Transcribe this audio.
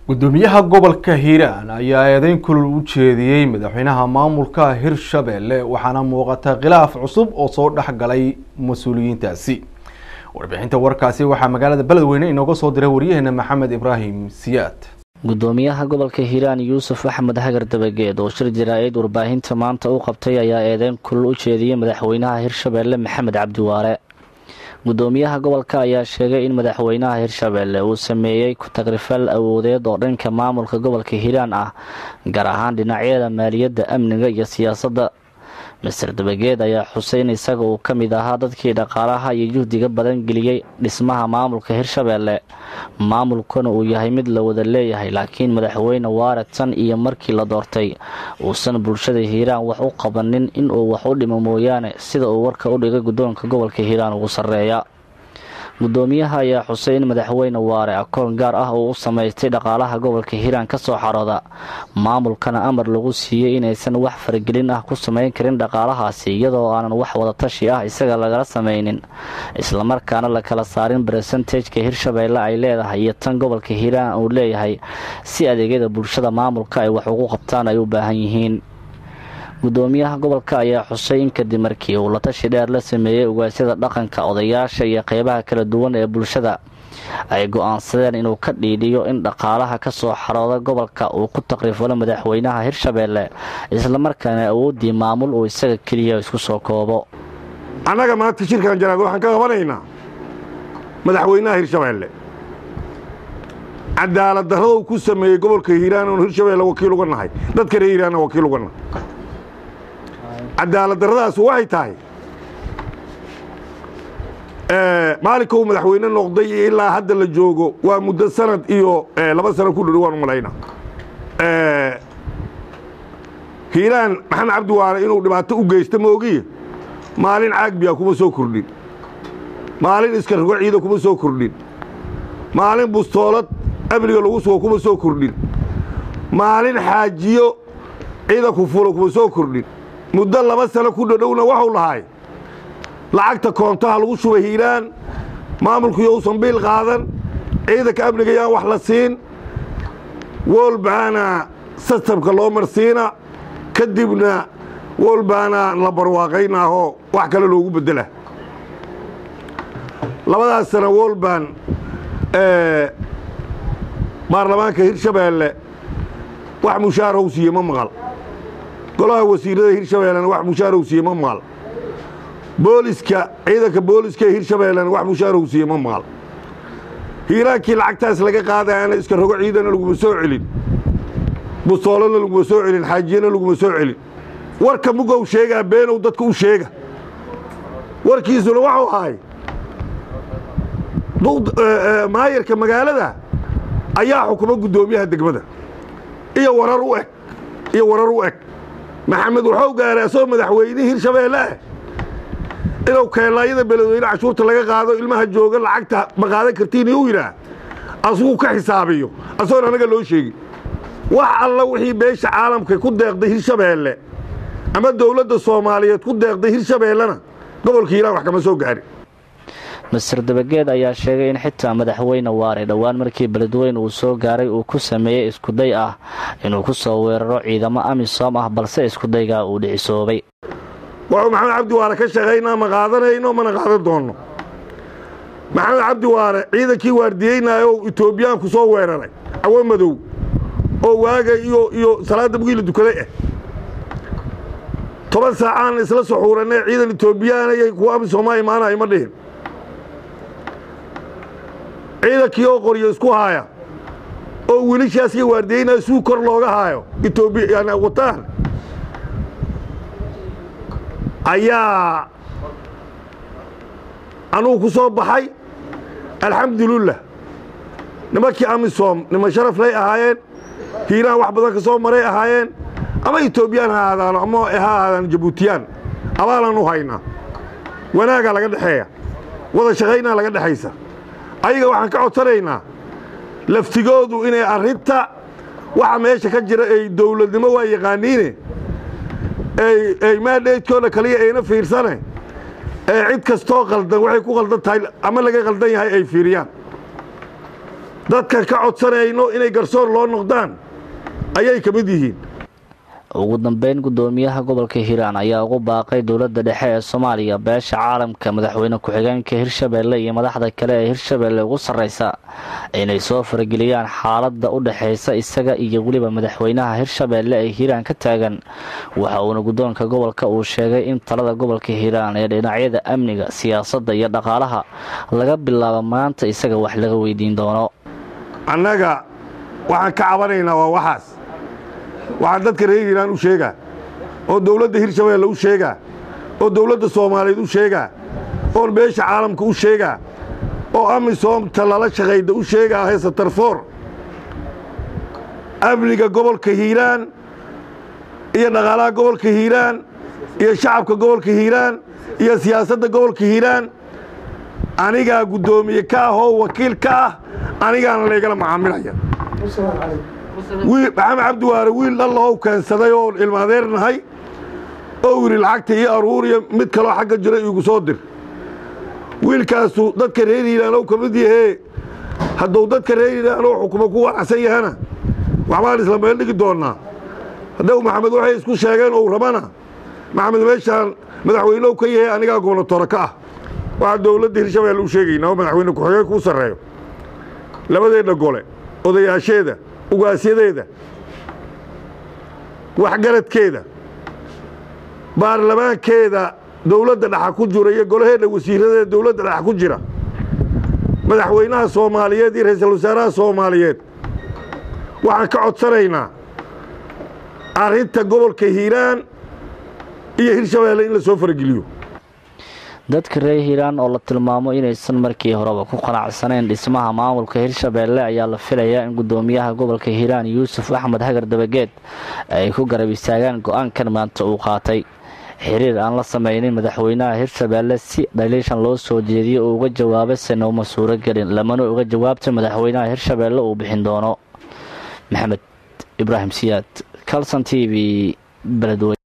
gudoomiyaha gobolka hiiraan ayaa eedeyn kulul u jeediyey madaxweynaha maamulka hirshabelle waxaana muuqata khilaaf cusub oo soo dhexgalay mas-uuliyiintaasi warbixinta warkaasi waxaa magaalada beledweyne inooga soo diray waryaheena maxamed ibraahim siyaad gudoomiyaha gobolka hiiraan yuusuf axmed hagar dabageed oo shir jaraa-id warbaahinta maanta u qabtay ayaa eedeyn kulul u jeediyey madaxweynaha hirshabelle maxamed cabdiwaare gudoomiyaha gobolka ayaa sheegay in madaxweynaha hirshabelle uu sameeyey ku-tagrifal awoodeed oo dhanka maamulka gobolka hiiraan ah gaar ahaan dhinacyada maaliyadda amniga iyo siyaasadda master dabageed ayaa xusay in isaga uu ka mid ahaa dadkii dhaqaalaha iyo juhdiga badan geliyey dhismaha maamulka hirshabelle maamulkuna uu yahay mid la wada leeyahay laakiin madaxweyne waare tan iyo markii la doortay uusan bulshada hiiraan wax u qabanin inuu wax u dhimo mooyaane sida uu warka u dhigay guddoonka gobolka hiiraan ugu sarreeya gudoomiyaha ayaa xusay in madaxweyne waare akoon gaar ah uu u samaystay dhaqaalaha gobolka hiiraan ka soo xarooda maamulkana amar lagu siiyey inaysan wax faragelin ah ku samayn karin dhaqaalahaasi iyadoo aanan wax wadatashi ah isaga lagala samaynin islamarkaana la kala saarin baresentageka hirshabelle ay leedahay iyo tan gobolka hiiraan uu leeyahay si adeegyada bulshada maamulka ay wax ugu qabtaan ay u baahan yihiin gudoomiyaha gobolka ayaa xusay in kadib markii uu latashi dheer la sameeyey ugaasyada dhaqanka odayaasha iyo qeybaha kala duwan ee bulshada ay go-aansadeen inuu ka dhiidhiyo in dhaqaalaha ka soo xarooda gobolka uu ku takrifalo madaxweynaha hirshabelle islamarkaana awooddii maamul uu isaga keliya isku soo koobo annaga maanta shirkan jaraad waxaan ka qabanaynaa madaxweynaha hirshabelle cadaalad darrada uu ku sameeyey gobolka hiiraan oon hirshabelle wakiil uga nahay dadka reer hiiraanna wakiil uga nahay cadaalad darradaas waxay tahay maalinka uu madaxweyne noqday iyo ilaa hadda la joogo waa muddo sanad iyo laba sano ku dhow waan malayna hiiraan maxamed cabdiwaare inuu dhibaato u geysta moogiye maalin caagbiya kuma soo kordhin maalin iskargo ciida kuma soo kordhin maalin bustoolad amniga lagu sugo kuma soo kordhin maalin xaajiyo ciida ku fulo kuma soo kordhin muddo laba sano ku dhodhowna waxuu lahay lacagta koontaha lagu shubay hiiraan maamulkuyo usan biil qaadan ciidanka amniga yaan wax la siin wolbaana sistamka loo marsiina kadibna wolbaana la barwaaqaynaahoo wax kale loogu beddela labadaas sana wolban baarlamaanka hirshabeelle wax mushaar how siiye ma maqal golaha wasiirada hirshabellena wax mushaarou siiye ma maqal booliska ciidanka booliska hirshabellena wax mushaarou siiye ma maqal hiiraankii lacagtaas laga qaadayana iska rogo ciidana laguma soo celin bustoolana laguma soo celin xaajiyana laguma soo celin warka mugow sheegaa beenow dadka u sheega warkiisuna waxuu ahay maayarka magaalada ayaa xukuma guddoomiyaha degmada iyo warar u eg iyo warar u eg maxamed wuxuu gaaray asagoo madaxweynihii hirshabeelle ah inuu keelaayada beledweyne cashuurta laga qaado ilmaha jooga lacagta ma qaadan kartiin u yidhaah asuguu ka xisaabiyo asagoon anaga loo sheegin wax alla wixii beesha caalamka ku deeqday hirshabeelle ama dowladda soomaaliyeed ku deeqday hirshabeellena gobolka hiiraan wax kama soo gaarin master dabageed ayaa sheegay in xitaa madaxweyne waare dhowaan markii beledweyne uu soo gaaray uu ku sameeyey iskuday ah inuu ku soo weeraro ciidamo amisom ah balse iskudaygaa uu dhicisoobay wuxuu maxamed cabdiwaare ka shaqaynaa ma qaadanayno mana qaadan doonno maxamed cabdiwaare ciidankii waardiyeynaayo oo etoobiyaanku soo weeraray cawo madow oo waaga iyo iyo salaadda bugiila dukaday ah toban saacaan isla suxuuranee ciidan etoobiyaanay kuwa amisomaa imaanayo ma dhihin ciidankii oo qoryo isku haaya oo wiilashaas iyo waardiyeynaayo suu kor looga haayo etoobiya wataan ayaa anugu ku soo baxay alxamdulilah nimankii amisom niman sharaflay ahaayeen hiiraan wax badan ka soo maray ahaayeen ama etoobiyaan ha ahaadaano ama ha ahaadaan jabuutiyaan abaalaan u haynaa wanaagaa laga dhexeeya wada shaqaynaa laga dhexaysa ayaga waxaan ka codsanaynaa laftigoodu inay arrinta waxa meesha ka jira ay dowladnimo waa yaqaaniine ay maadheydkooda kaliya ayna fiirsane ee cid kastoo qaldan waxay ku qaldan tahay ama laga qaldan yahay ay fiiriyaan dadka ka codsanayno inay garsoor loo noqdaan ayay ka mid yihiin ugu dambeyn gudoomiyaha gobolka hiiraan ayaa ugu baaqay dowladda dhexe ee soomaaliya beesha caalamka madaxweyne ku-xigeenka hirshabeelle iyo madaxda kale ee hirshabeelle ugu sarreysa inay soo farageliyaan xaaladda u dhexeysa isaga iyo weliba madaxweynaha hirshabeelle ee hiiraan ka taagan waxa uuna guddoonka gobolka uu sheegay in talada gobolka hiiraan ee dhinacyada amniga siyaasadda iyo dhaqaalaha laga bilaabo maanta isaga wax laga weydiin doono annaga waxaan ka cabanaynaa waa waxaas waxaan dadka reer hiiraan u sheegaa oo dowladda hirshabeelle u sheegaa oo dowladda soomaaliyeed u sheegaa oon beesha caalamka u sheegaa oo amisoomta lala shaqayda u sheegaa heesa tarfoor amniga gobolka hiiraan iyo dhaqaalaha gobolka hiiraan iyo shacabka gobolka hiiraan iyo siyaasadda gobolka hiiraan anigaa guddoomiye ka ah oo wakiil ka ah anigaana laygala macaamilaya maxamed cabdiwaare wiil dhallahou keensaday oon ilmaadeernahay oo yidhi lacagta iyo aruuriya mid kaloo xagga jira iigu soo dir wiilkaasu dadka reer hiiraanow ka mid yahee hadduu dadka reer hiiraanow xukumo ku wanacsan yahana waxbaan isla meel dhigi doonnaa haddau maxamed waxay isku sheegeen ou rabana maxamed meeshaan madaxweynehu ka yahay anigaa gobnatoore ka ah waxaa dowladda hirshabeelle u sheegaynaa oo madaxweyne ku-xigeen kuu sarreeyo labadeedha gole odayaasheeda ugaasyadeeda waxgaradkeeda baarlamaankeeda dowladda dhaxa ku jira iyo golaheedha wasiiradeeda dowladda dhaxa ku jira madaxweynaha soomaaliyeed iyo ra-iisul wasaaraha soomaaliyeed waxaan ka codsanaynaa arrinta gobolka hiiraan iyo hirshabeelle in la soo farageliyo dadka reer hiiraan oo la tilmaamo inaysan markii horeba ku qanacsanayn dhismaha maamulka hirshabeelle ayaa la filayaa in gudoomiyaha gobolka hiiraan yuusuf axmed hagar dabageed ay ku garab istaagaan go-aankan maanta uu qaatay xiriir aan la sameynin madaxweynaha hirshabeelle si dhaliishan loo soo jeediyey uu uga jawaabay sena uma suuro gelin lamana uga jawaabta madaxweynaha hirshabeelle uu bixin doono maxamed ibraahim siyaad calson t v beledweyne